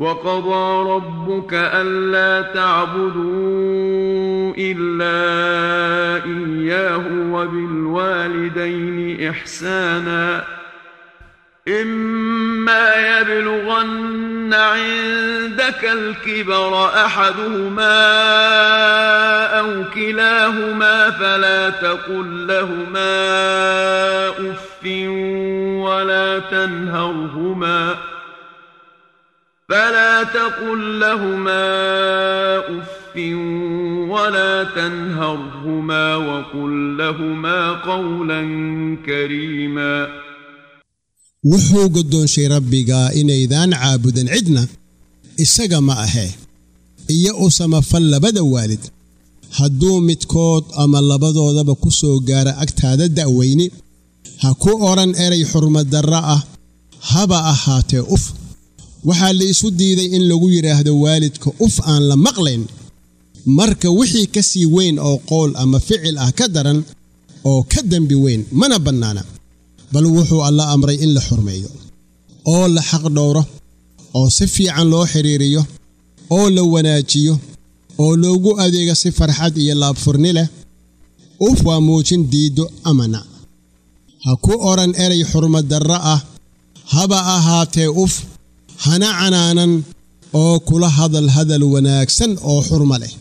وقضى ربك ألا تعبدوا إلا إياه وبالوالدين إحسانا إما يبلغن عندك الكبر أحدهما أو كلاهما فلا تقل لهما أف ولا تنهرهما فلا تقل لهما أف ولا تنهرهما وقل لهما قولا كريما wuxuu goddoonshay rabbigaa inaydaan caabudan cidna isaga ma ahee iyo u samafal labada waalid hadduu midkood ama labadoodaba ku soo gaara agtaada da'weyni ha ku odhan eray xurmaddarra ah haba ahaatee uf waxaa la isu diiday in lagu yidhaahdo waalidka uf aan la maqlayn marka wixii ka sii weyn oo qowl ama ficil ah ka daran oo ka dembi weyn mana bannaana bal wuxuu alla amray in la xurmeeyo oo la xaq dhowro oo si fiican loo xidhiiriyo oo la wanaajiyo oo loogu adeego si farxad iyo laabfurni leh uf waa muujin diiddo amana ha ku odhan eray xurmaddarra ah haba ahaatee uf hana canaanan oo kula hadal hadal wanaagsan oo xurmo leh